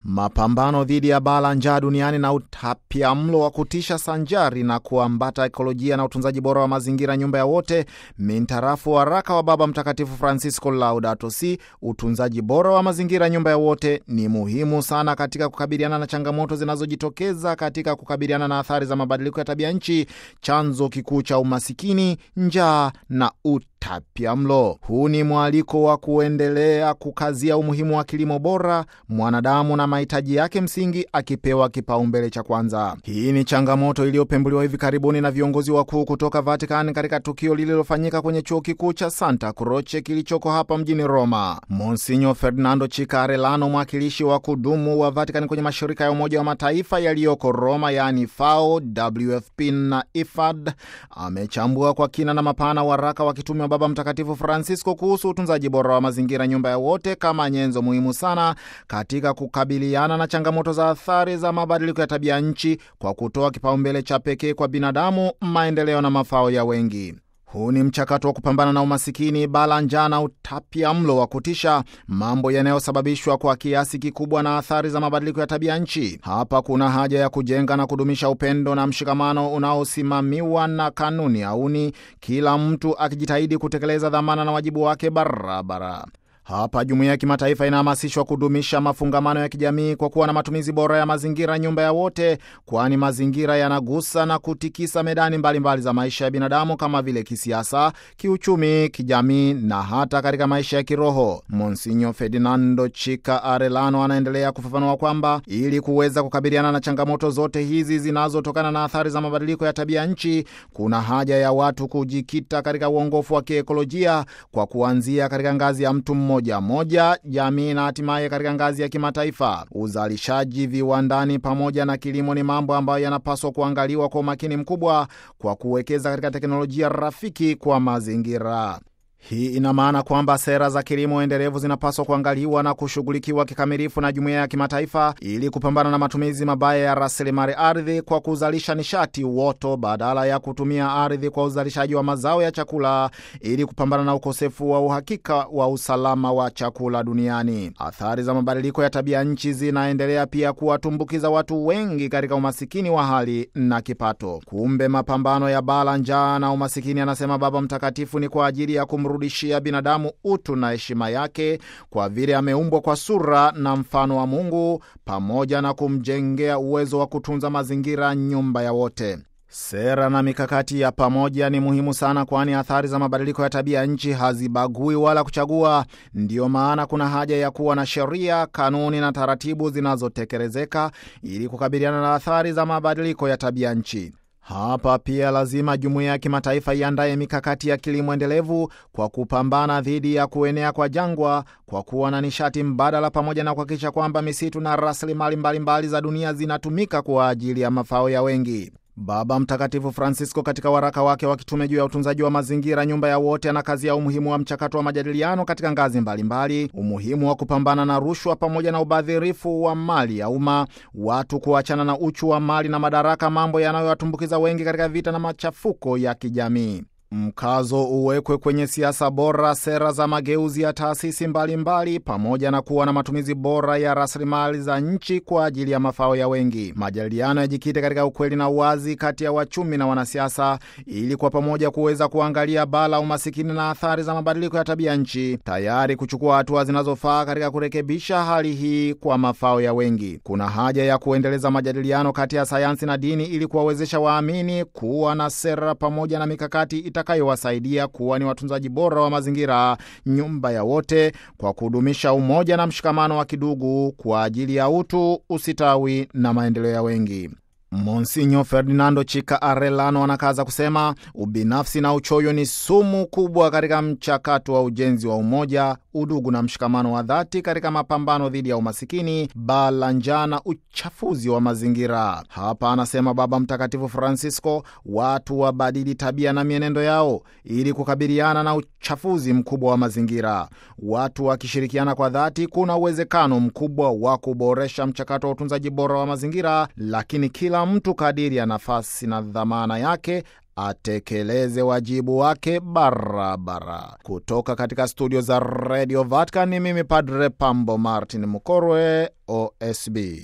Mapambano dhidi ya baa la njaa duniani na utapiamlo wa kutisha sanjari na kuambata ekolojia na utunzaji bora wa mazingira, nyumba ya wote, mintarafu waraka wa Baba Mtakatifu Francisco Laudato Si, utunzaji bora wa mazingira, nyumba ya wote, ni muhimu sana katika kukabiliana na changamoto zinazojitokeza katika kukabiliana na athari za mabadiliko ya tabia nchi, chanzo kikuu cha umasikini, njaa na utapiamlo. Huu ni mwaliko wa kuendelea kukazia umuhimu wa kilimo bora, mwanadamu na mahitaji yake msingi akipewa kipaumbele cha kwanza. Hii ni changamoto iliyopembuliwa hivi karibuni na viongozi wakuu kutoka Vatican katika tukio lililofanyika kwenye chuo kikuu cha Santa Croce kilichoko hapa mjini Roma. Monsinyo Ferdinando Chikarelano, mwakilishi wa kudumu wa Vatican kwenye mashirika ya Umoja wa Mataifa yaliyoko Roma, yaani FAO, WFP na IFAD, amechambua kwa kina na mapana waraka wa kitume wa Baba Mtakatifu Francisco kuhusu utunzaji bora wa mazingira, nyumba ya wote, kama nyenzo muhimu sana katika kukabiliana na changamoto za athari za mabadiliko ya tabia nchi kwa kutoa kipaumbele cha pekee kwa binadamu, maendeleo na mafao ya wengi. Huu ni mchakato wa kupambana na umasikini, bala njaa na utapiamlo wa kutisha, mambo yanayosababishwa kwa kiasi kikubwa na athari za mabadiliko ya tabia nchi. Hapa kuna haja ya kujenga na kudumisha upendo na mshikamano unaosimamiwa na kanuni auni, kila mtu akijitahidi kutekeleza dhamana na wajibu wake barabara. Hapa jumuiya ya kimataifa inahamasishwa kudumisha mafungamano ya kijamii kwa kuwa na matumizi bora ya mazingira, nyumba ya wote, kwani mazingira yanagusa na kutikisa medani mbalimbali mbali za maisha ya binadamu kama vile kisiasa, kiuchumi, kijamii na hata katika maisha ya kiroho. Monsinyo Ferdinando Chika Arelano anaendelea kufafanua kwamba ili kuweza kukabiliana na changamoto zote hizi zinazotokana na athari za mabadiliko ya tabia nchi, kuna haja ya watu kujikita katika uongofu wa kiekolojia kwa kuanzia katika ngazi ya mtu mmoja moja moja, jamii na hatimaye katika ngazi ya kimataifa. Uzalishaji viwandani pamoja na kilimo ni mambo ambayo yanapaswa kuangaliwa kwa umakini mkubwa kwa kuwekeza katika teknolojia rafiki kwa mazingira. Hii ina maana kwamba sera za kilimo endelevu zinapaswa kuangaliwa na kushughulikiwa kikamilifu na jumuiya ya kimataifa ili kupambana na matumizi mabaya ya rasilimali ardhi kwa kuzalisha nishati uoto badala ya kutumia ardhi kwa uzalishaji wa mazao ya chakula ili kupambana na ukosefu wa uhakika wa usalama wa chakula duniani. Athari za mabadiliko ya tabia nchi zinaendelea pia kuwatumbukiza watu wengi katika umasikini wa hali na kipato. Kumbe mapambano ya baa la njaa na umasikini, anasema Baba Mtakatifu, ni kwa ajili ya rudishia binadamu utu na heshima yake kwa vile ameumbwa kwa sura na mfano wa Mungu, pamoja na kumjengea uwezo wa kutunza mazingira, nyumba ya wote. Sera na mikakati ya pamoja ni muhimu sana, kwani athari za mabadiliko ya tabia nchi hazibagui wala kuchagua. Ndiyo maana kuna haja ya kuwa na sheria, kanuni na taratibu zinazotekelezeka ili kukabiliana na athari za mabadiliko ya tabia nchi. Hapa pia lazima jumuiya ya kimataifa iandaye mikakati ya kilimo endelevu kwa kupambana dhidi ya kuenea kwa jangwa kwa kuwa na nishati mbadala, pamoja na kuhakikisha kwamba misitu na rasilimali mbalimbali za dunia zinatumika kwa ajili ya mafao ya wengi. Baba Mtakatifu Francisco katika waraka wake wa kitume juu ya utunzaji wa mazingira, nyumba ya wote, anakazia umuhimu wa mchakato wa majadiliano katika ngazi mbalimbali mbali, umuhimu wa kupambana na rushwa pamoja na ubadhirifu wa mali ya umma, watu kuachana na uchu wa mali na madaraka, mambo yanayowatumbukiza wengi katika vita na machafuko ya kijamii. Mkazo uwekwe kwenye siasa bora, sera za mageuzi ya taasisi mbalimbali, pamoja na kuwa na matumizi bora ya rasilimali za nchi kwa ajili ya mafao ya wengi. Majadiliano yajikite katika ukweli na uwazi kati ya wachumi na wanasiasa, ili kwa pamoja kuweza kuangalia baa la umasikini na athari za mabadiliko ya tabia nchi, tayari kuchukua hatua zinazofaa katika kurekebisha hali hii kwa mafao ya wengi. Kuna haja ya kuendeleza majadiliano kati ya sayansi na dini ili kuwawezesha waamini kuwa na sera pamoja na mikakati itakayowasaidia kuwa ni watunzaji bora wa mazingira, nyumba ya wote, kwa kudumisha umoja na mshikamano wa kidugu kwa ajili ya utu, usitawi na maendeleo ya wengi. Monsinyo Ferdinando Chika Arellano anakaza kusema ubinafsi na uchoyo ni sumu kubwa katika mchakato wa ujenzi wa umoja, udugu na mshikamano wa dhati katika mapambano dhidi ya umasikini, baa la njaa na uchafuzi wa mazingira. Hapa anasema Baba Mtakatifu Francisco, watu wabadili tabia na mienendo yao ili kukabiliana na uchafuzi mkubwa wa mazingira. Watu wakishirikiana kwa dhati, kuna uwezekano mkubwa wa kuboresha mchakato wa utunzaji bora wa mazingira, lakini kila mtu kadiri ya nafasi na dhamana yake atekeleze wajibu wake barabara. Kutoka katika studio za Radio Vatican, ni mimi Padre Pambo Martin Mkorwe, OSB.